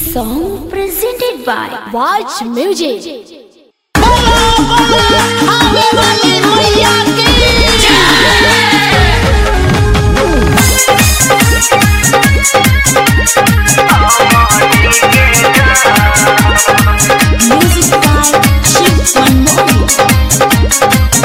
song presented by Watch Music. Music by Shiv Manmohan.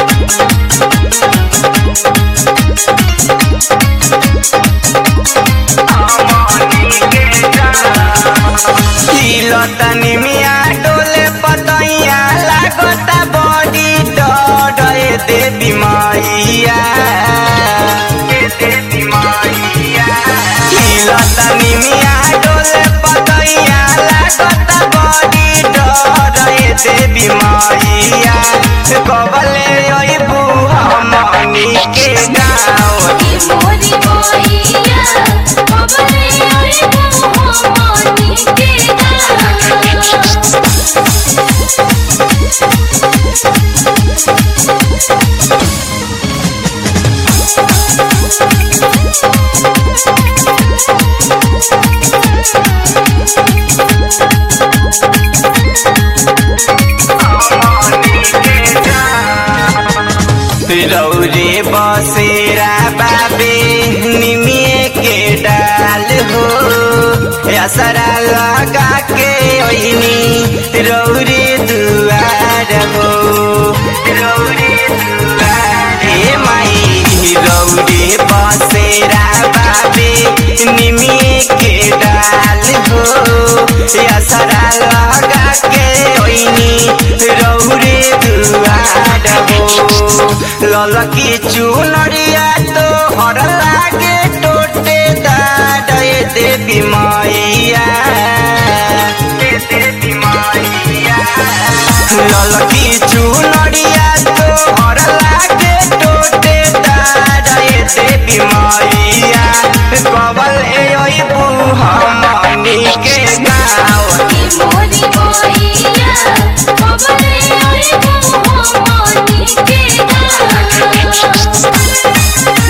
तिलतनी मिया डोले पतैया लागता बड़ी डर देवी मैया तिलतनी मिया डोले पतैया लागता बड़ी डर देवी मैया कबले अइबू हमनी के गाँव मोरी मोरिया बबले ओए मोहम्मनी के गाना रौरे बसेरा बाबे निमिए के डाल हो असरा लगा के ओइनी रौरे दुआर हो रौरे दुआर हे माई रौरे बसेरा बाबे निमिए के डाल हो असरा लगा के ओइनी रौरे दुआर हो ललकी चुनरिया तो हर लागे टोटे दाडे देवी मैया ललकी चुनरिया तो हर लागे टोटे दाडे देवी मैया कबल एबू हमनी के गाँव मोरी मोरिया बबले ओए मोहम्मनी के गाना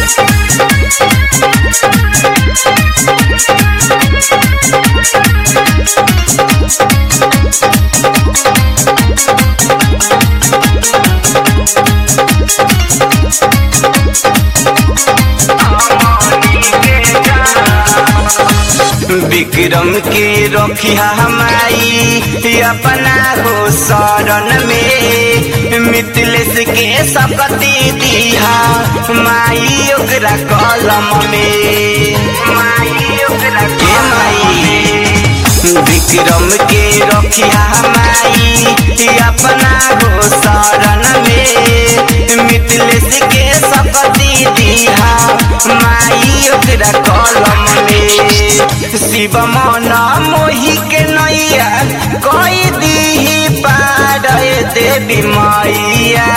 विक्रम के रखिया हमारी अपना हो शरण में मिथिलेश के सकती दिहा माई ओकरा कलम में माई ओकरा के माई विक्रम के रखिया हमारी अपना हो शरण में मिथिलेश के सकती दिहा माई ओकरा कलम में शिव मन मोहि के नैया कई दीही पार देवी मैया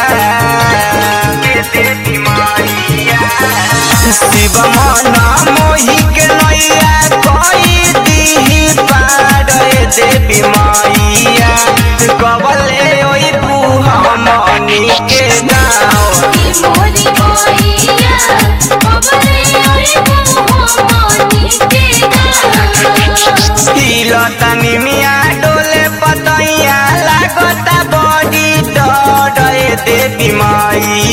शिव मन मोहि के नैया कई दीही पार देवी मैया कबले ओइ हमनी के गाँव मोरी मोरिया बबले ओए मोहम्मनी के गाना तिलतनी मिया डोले पतैया लागता बड़ी डर देवी माई